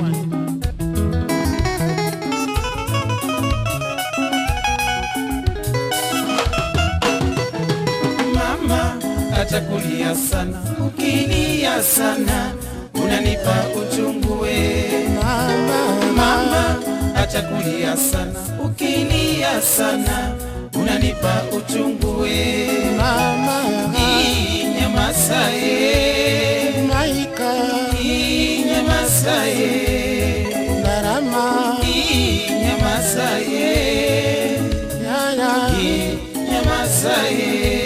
Mama atakulia sana, ukilia sana unanipa uchungu we. Mama atakulia sana, ukilia sana unanipa uchungu we. Ii, Nyamaza ye, Maika Ii, nyamaza ye, Narama Ii, nyamaza ye, Yaya Ii, nyamaza ye.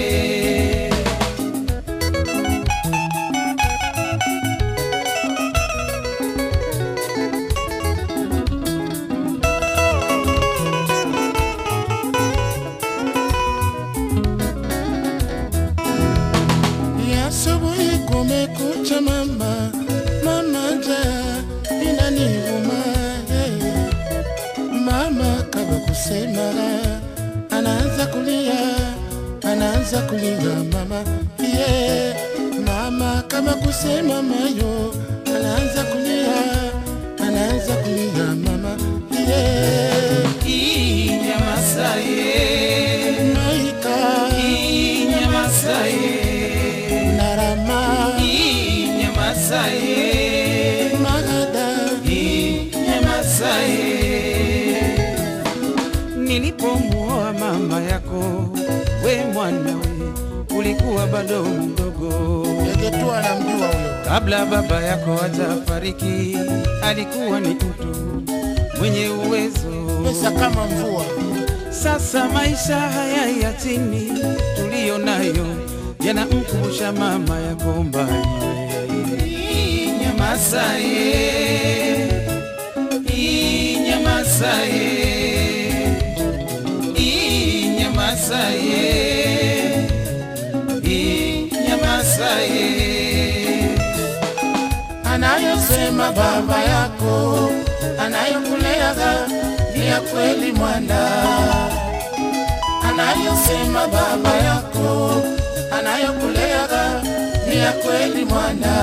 ya asubuhi kumekucha mama mama njaa inanivuma hey. Mama kaba kusema anaanza kulia anaanza kulia mama yeah. Mama kama kusema mayo anaanza kulia anaanza kulia mama yeah. Ii, nyamaza ye, Maika Ii, nyamaza ye. Narama Ii, nyamaza ye, Magada Ii, nyamaza ye. Nilipomuoa mama yako, we mwana we, ulikuwa bado mdogo. Yegetu anamjua huyo Kabla baba yako hajafariki, alikuwa ni mtu mwenye uwezo. pesa kama mvua Sasa maisha haya ya chini tuliyo nayo yanamkumbusha mama yako mbali. Nyamaza ye, Ii, nyamaza ye, Ii, nyamaza ye, Ii, nyamaza ye. anayosema baba yako anayokuleaga ni ya kweli mwana anayosema baba yako anayokuleaga ni ya kweli mwana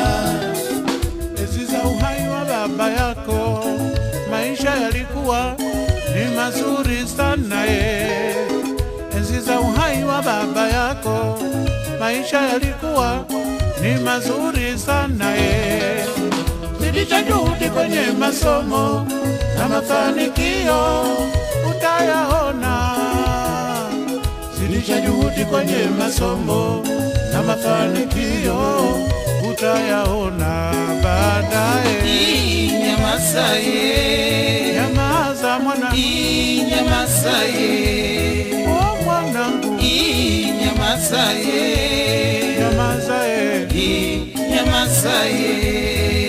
Enzi za uhai wa baba yako, maisha yalikuwa ni mazuri sana ye. Enzi za uhai wa baba yako, maisha yalikuwa ni mazuri sana ye. Zidisha juhudi kwenye masomo na mafanikio utayaona. Zidisha juhudi kwenye masomo na mafanikio utayaona baadaye. Ii, nyamaza ye, Nyamaza mwana, Ii, nyamaza ye. oh mwanangu, Ii, nyamaza ye, nyamaza eh. Ii, nyamaza ye.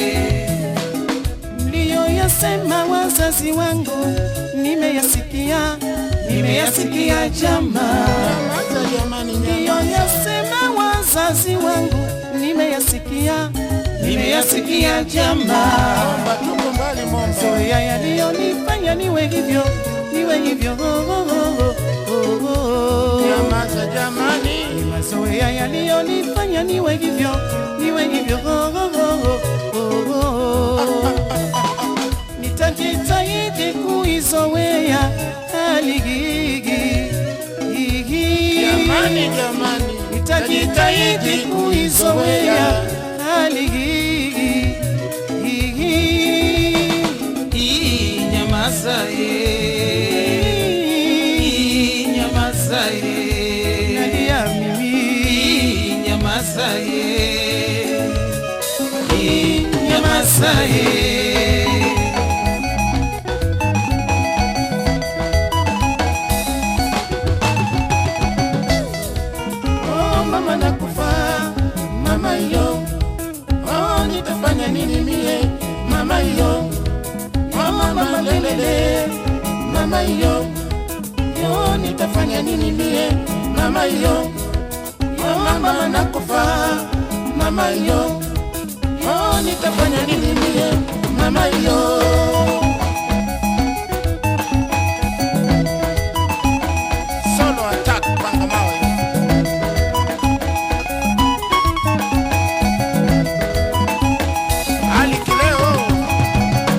Mliyoyasema wazazi wangu nimeyasikia, nimeyasikia jamaa. Nyamaza jamani, nyamaza. Mliyoyasema wazazi wangu nimeyasikia, nimeyasikia jamaa. Omba tuko mbali momba Zoea yaliyonifanya niwe hivyo, niwe hivyo. Oh, oh, oh, oh, oh, oh. nyamaza jamani Mazoea yaliyonifanya niwe hivyo, niwe hivyo. Oh, oh, oh, oh, oh, oh. Nitajitahidi kuizoea hali hii. jamani jamani Nitajitahidi kuizoea hali hii. Ii, nyamaza ye, Ii, nyamaza ye. Nalia mimi Ii, nyamaza ye, Ii, nyamaza ye. oh mama nakufa mama yo oh nitafanya nini mie mama yo oh mama lelele mama yo yo nitafanya nini mie mama yo oh mama nakufa mama yo oh nitafanya nini mie mama yo solo attack panga mawe Ali Kileo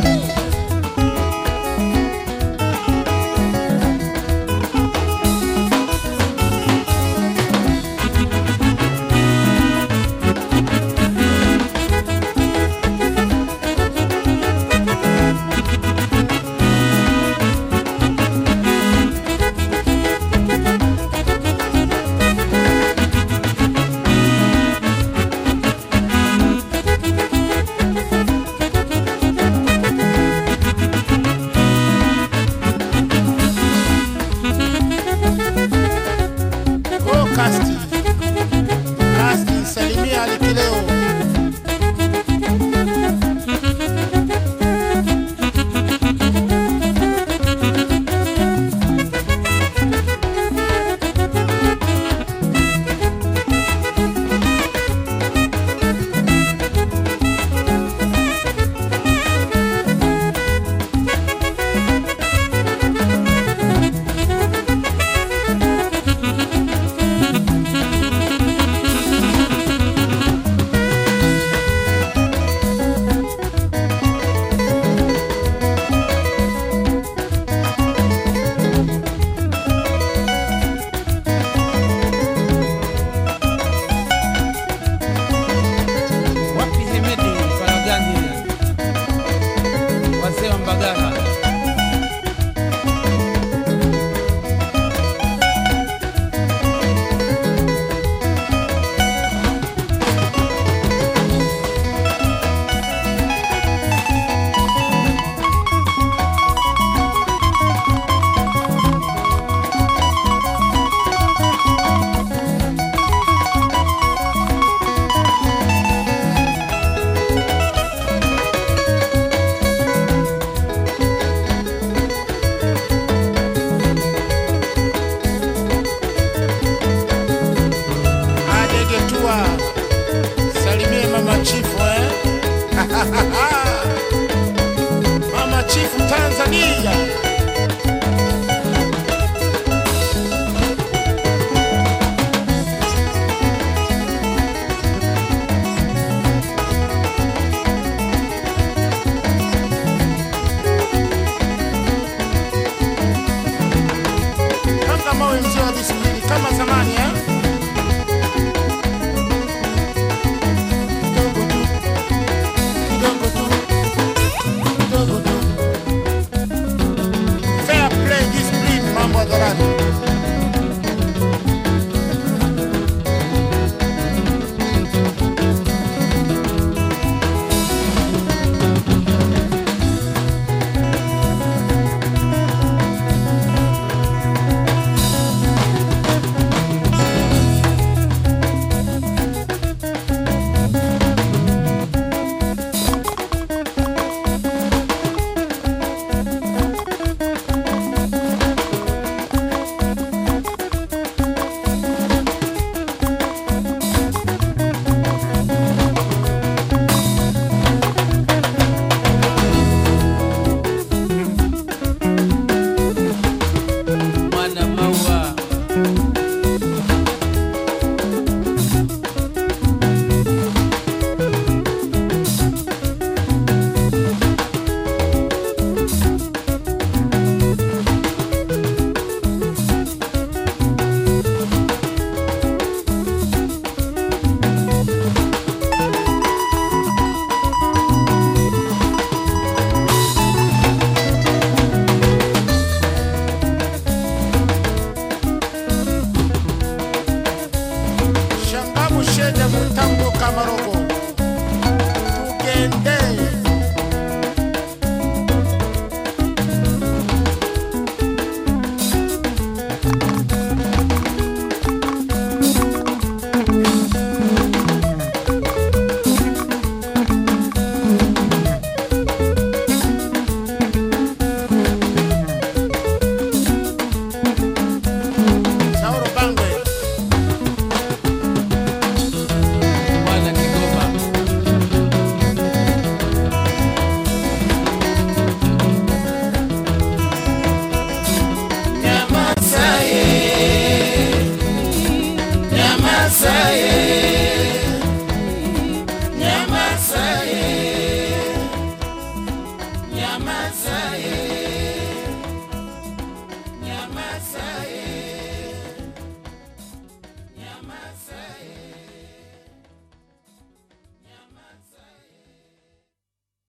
Mbagara. adegetua salimie mama chifu eh? mama chifu tanzania